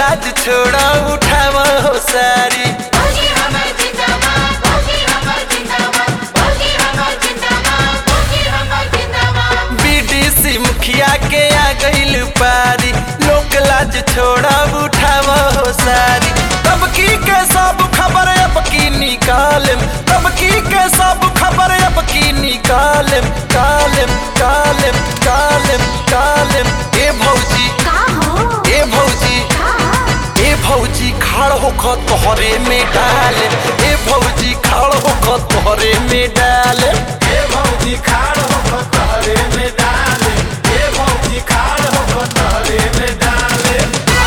लाज छोड़ा उठाव हो सारी भौजी हमर जिंदाबाद भौजी हमर जिंदाबाद भौजी हमर जिंदाबाद भौजी हमर जिंदाबाद बीडीसी मुखिया के आ गइल पारी लोक लाज छोड़ा उठाव हो सारी तब की के सब खबर अब की निकालम तब की के सब खबर अब की निकालम कालम कालम कालम कालम ए भौजी का हो ए भौजी का ए भौजी खाड़ होकर तोहरे में डाले ए भौजी खाड़ होकर तोहरे में डाले ए भौजी खाड़ होकर तहरे में डाले ए भौजी खाड़ होकर तहरे में डाले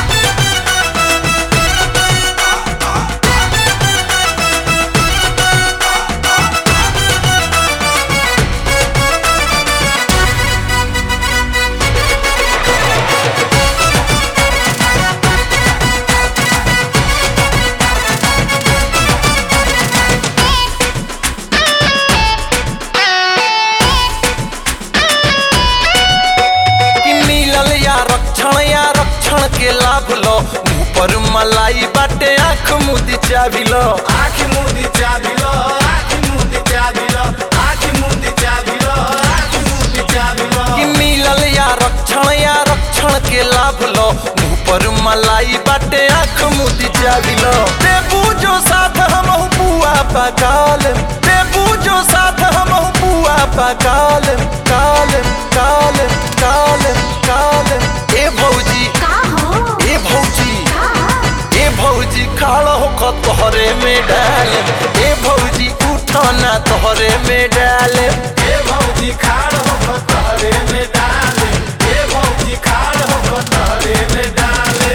कि मिलल या रक्षण या रक्षण के लाभ लो मुंह पर मलाई बाटे आंख मुदी चाबी लो आखि मुदी चाबिलो आखि मुदी चाबिलो आखि मुदी चाबिलो आखि मुदी चाबिलो कि मिलल या रक्षण या रक्षण के लाभ लो मुंह पर मलाई बाटे आंख मुदी चाबी लो देबू जो साथ हम बुआ पकालम देबू जो साथ हम बुआ पकालम कालम कालम कालम कालम ए भौजी का हो ए भौजी का ए भौजी खाड़ हो तोहरे में डाले ए भौजी उठाना तोहरे में डाले ए भौजी खाड़ होकर तहरे में डाले ए भौजी खाड़ होकर तहरे में डाले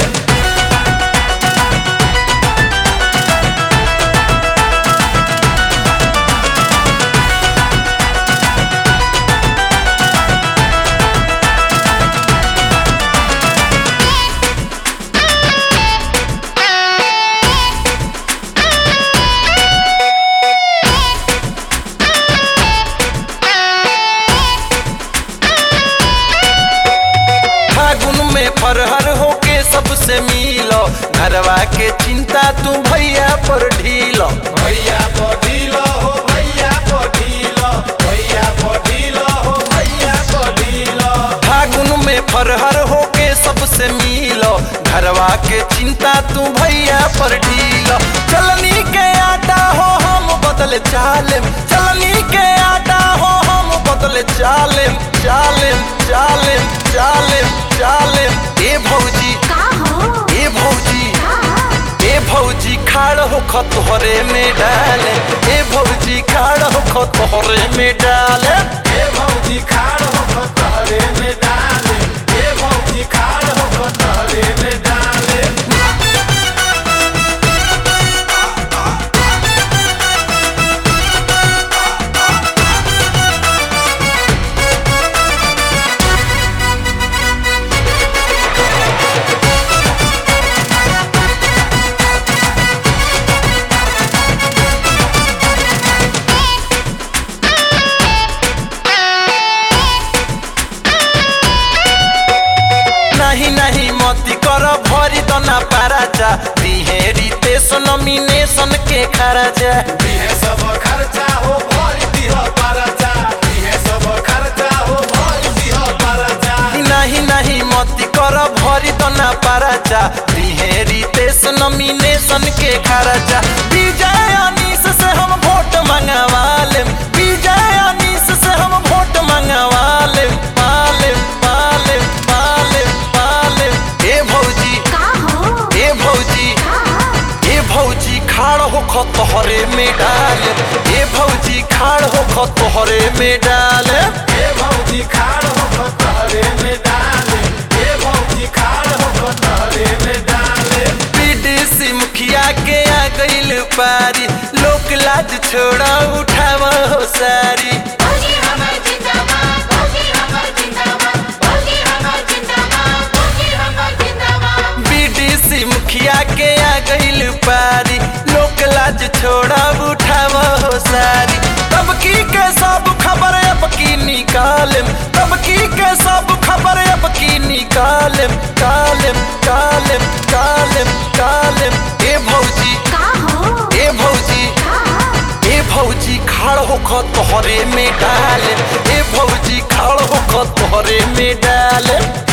फागुन में फरहर होके सबसे मिलो घरवा के चिंता तू भैया पर ढीलो भैया पढ़िलो हो भैया पढ़िलो भैया पढ़िलो हो भैया पढ़िलो फागुन में फरहर होके सबसे मिलो घरवा के चिंता तू भैया पर ढीलो चलनी के आटा हो हम बदल चालेम चलनी के आटा हो हम बदल चालेम चालेम चालेम चालेम चालेम ए भौजी का हो ए भौजी का ए भौजी खाड़ हो तोहरे में डाले ए भौजी खाड़ हो तोहरे में डाले ए भौजी खाड़ होकर तहरे में डाले ए भौजी खाड़ होकर तहरे में डाले नहीं नहीं मती कर भरी दना पाराचा बिहेरी ते नॉमिनेशन के खर्चा इहे सब खर्चा हो भर दिह परचा इहे सब खर्चा हो भर दिह परचा नहीं नहीं मती कर भरी दना पाराचा बिहेरी ते नॉमिनेशन के खर्चा विजय अनीस से हम वोट मंगवा लेम विजय अनीस से हम वोट मंगवा लेम पालेम पालेम पालेम पालेम ए भौजी का हो ए भौजी का ए भौजी खाड़ हो तोहरे में डाले ए भौजी खाड़ हो तोहरे में डाले ए भौजी खाड़ होकर तहरे में डाले ए भौजी खाड़ होकर तहरे में डाले बीडीसी मुखिया के आ गइल पारी लोक लाज छोड़ा उठाव हो सारी भौजी हमर जिंदाबाद भौजी हमर जिंदाबाद भौजी हमर जिंदाबाद भौजी हमर जिंदाबाद बीडीसी मुखिया के आ गइल पारी लोक लाज छोड़ा उठाव हो सारी तब की के सब खबर अब की निकालम तब की के सब खबर अब की निकालम कालम कालम कालम में डाले